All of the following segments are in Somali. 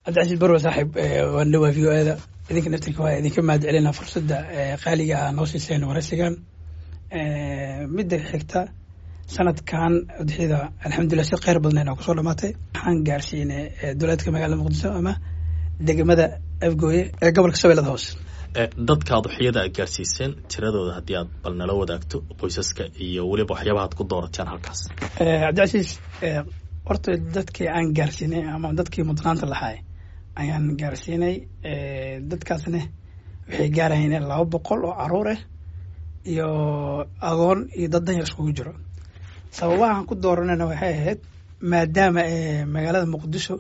cabdicasiis barwa saaxiib waan dhawaa v o eda idinka naftirka waa idinka mahad celina fursadda qaaliga ah noo siiseen waraysigan midda xigta sanadkan udxida alxamdulilah si kheyr badnayn oo kusoo dhamaatay waxaan gaarsiinay dowlaadka magaalada muqdiso ama degmada afgooye ee gobolka shabeellada hoose dadka aduxiyada aad gaarsiiseen tiradooda haddii aad bal nala wadaagto qoysaska iyo weliba waxyaabaha ad ku doorateen halkaas cabdicasiis horta dadkii aan gaarsiinay ama dadkii mudnaanta lahaay ayaan gaarsiinay dadkaasna waxay gaarayeen laba boqol oo caruur ah iyo agoon iyo dad danyar iskugu jiro sababahaan ku dooranayna waxay ahayd maadaama magaalada muqdisho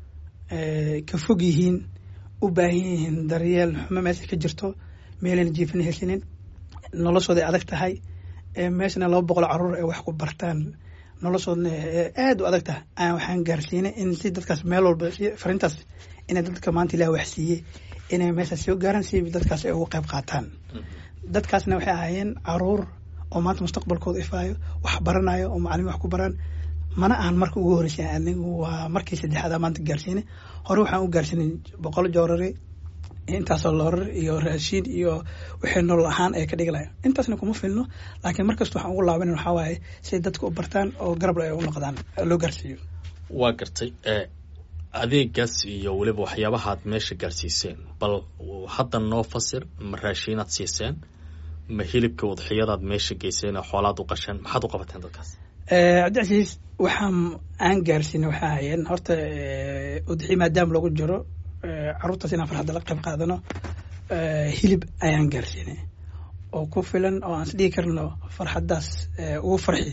ka fog yihiin u baahan yihiin daryeel xumo meesha ka jirto meelayna jiifina hesinin noloshooday adag tahay meeshana laba boqol caruur ay wax ku bartaan noloshoodna aada u adag tahay ayaan waxaan gaarsiinay in si dadkaas meel walba farintaas inay dadka maanta ilaah wax siiyey inay meeshaas soo gaaraan si dadkaas ay uga qayb qaataan dadkaasna waxay ahaayeen caruur oo maanta mustaqbalkooda ifaayo wax baranayo oo macalimiin wax ku baraan mana ahan marka ugu horreysay anigu waa markii saddexaada maanta gaarsiinay hore waxaan u gaarsiinay boqol joorari intaasoo loorar iyo raashiin iyo wixii nolol ahaan ay ka dhiglayan intaasna kuma filno laakiin markasta waxaan ugu laabanan waxaa waaye siay dadka u bartaan oo garab ay u noqdaan loo gaarsiiyo waa gartay adeegaas iyo weliba waxyaabahaad meesha gaarsiiseen bal hadda noo fasir ma raashiinaad siiseen ma hilibka udxiyadaad meesha geyseen oo xoolaad u qasheen maxaad u qabateen dadkaas cabdicasiis waxaan aan gaarsiinay waxaa hayeen horta udxiya maadaama lagu jiro caruurtaas inaan farxadda la qayb qaadano hilib ayaan gaarsiinay oo ku filan oo aan is dhigi karno farxaddaas ugu farxi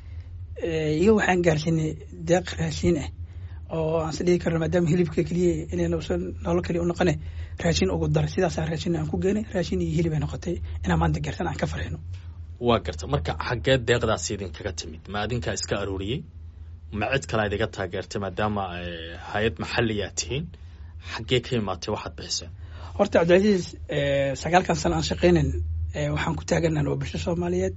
iyo waxaan gaarsiinay deeq raashiin ah oo aan is dhigi karno maadaama hilibka keliya inayna usan nolol keliya u noqone raashin ugu daray sidaasaa raashin aan ku geenay raashin iyo hilib ay noqotay inaan maanta gaarsan aan ka farxino waa garta marka xaggee deeqdaas idinkaga timid ma adinkaa iska arooriyey ma cid kale ad iga taageertay maadaama hay-ad maxaliyaa tihiin xaggee ka imaatay waxaad bixiseen horta cabdicasiis sagaalkan sano aan shaqeynan waxaan ku taaganan waa bulsho soomaaliyeed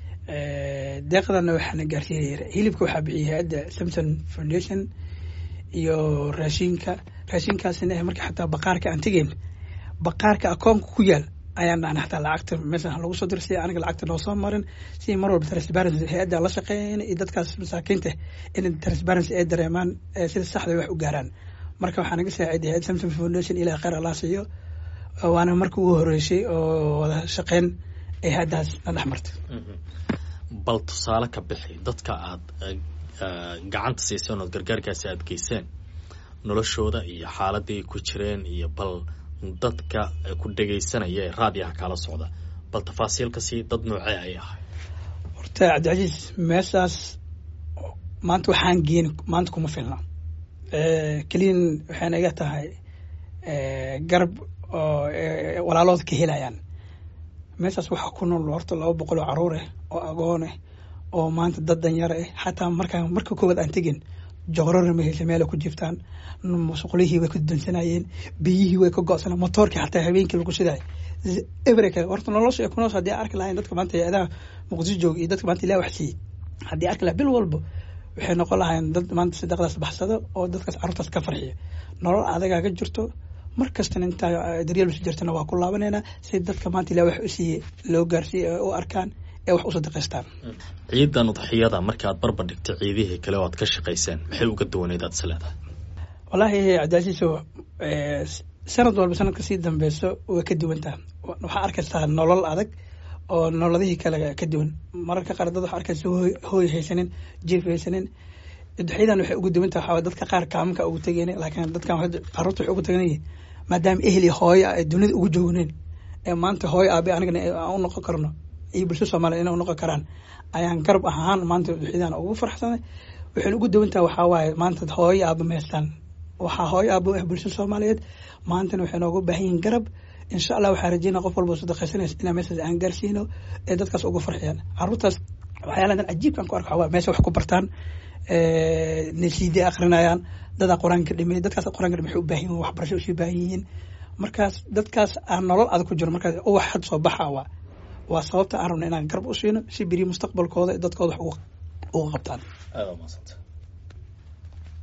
deeqdana waxaana gaarsiiyay hilibka waxaa bixiyay hay-adda samson foundation iyo raashinka raashinkaasina marka xataa baqaarka aan tegeyn baqaarka akoonka ku yaal ayaan dhahna xataa lacagta meeshan lagu soo diray si aniga lacagta noo soo marin si mar walba transparency hay-adda la shaqeeyeen iyo dadkaas masaakiinta in transparency ay dareemaan sida saxda wax u gaaraan marka waxaa naga saaciday hay-ad samson foundation ilaa kheyr allah siiyo waana marka ugu horeysay oo wada shaqeyn ay haddaas na dhex martay bal tusaale ka bixi dadka aad gacanta siiseen ood gargaarkaasi aada geyseen noloshooda iyo xaaladii ay ku jireen iyo bal dadka ku dhegaysanaya ee raadiyaha kala socda bal tafaasiilka sii dad noocee ay ahay horta cabdicasiis meeshaas maanta waxaan geen maanta kuma filna keliyan waxay naga tahay garab oo walaalooda ka helayaan meeshaas waxaa ku nool horta laba boqol oo caruur ah oo agoon ah oo maanta dad danyar ah xataa markaa marka koowaad aan tegin joorana ma heysa meela ku jirtaan musqulihii way ka dansanayeen biyihii way ka go-sanaa motoorkii xataa habeenkii lagu shiday everka horta nolosha ay kunoos haddii arki lahayn dadka maanta hay-adaha muqdisho jooga iyo dadka maanta ilaah wax siiyey haddii arki lahay bil walba waxay noqon lahayn dad maanta sadaqdaas baxsado oo dadkaas carruurtaas ka farxiya nolol adagaa ka jirto mar kastana intaa daryeel usi jirtana waa ku laabaneynaa si dadka maanta ilaah wax u siiyey loo gaarsiiye u arkaan ee wax u sadaqaystaan ciidan udxiyada marka aad barbar dhigtay ciidihii kale oo aad ka shaqayseen maxay uga duwaneyd aad is leedahay wallaahi cabdicasiiso sanad walba sanadka sii dambeyso way ka duwantaha waxaa arkaysaa nolol adag oo nolodihii kale ka duwan mararka qaar dad waxaa arkaysa hooy haysanin jief haysanin udxyadan waxay ugu duwantaha waxaa dadka qaar kaamanka ugu tegeen laakiin dadkan carruurta waxay ugu teganyihin maadaama ehli hooyo ay dunida ugu joogneen ee maanta hooyo aabe anigana aan u noqon karno iyo bulsho soomaaliya inay u noqon karaan ayaan garab ahaan maanta udxyadan ugu farxsanay waxayna ugu duwantaha waxaa waaye maanta hooyo aaba meestaan waxaa hooyo aabo ah bulshada soomaaliyeed maantana waxay nooga baahan yihin garab insha allah waxaa rajeynaa qof walba sadaqaysanaysa inaa meeshaas aan gaarsiino ee dadkaas uga farxiyaan carruurtaas waxyaaladan cajiibkan ku arka waxaa meesha wax ku bartaan nasiiday akrinayaan dadaa qur-aanka dhimay dadkaas qur-aanka dhimay waxay u baahan yihin waxbarasho usii baahan yihiin markaas dadkaas aan nolol adag ku jiro markaas uwax had soo baxa waa waa sababta aan rabna inaan garab u siino si beri mustaqbalkooda dadkooda wax uga qabtaan aada umadsanta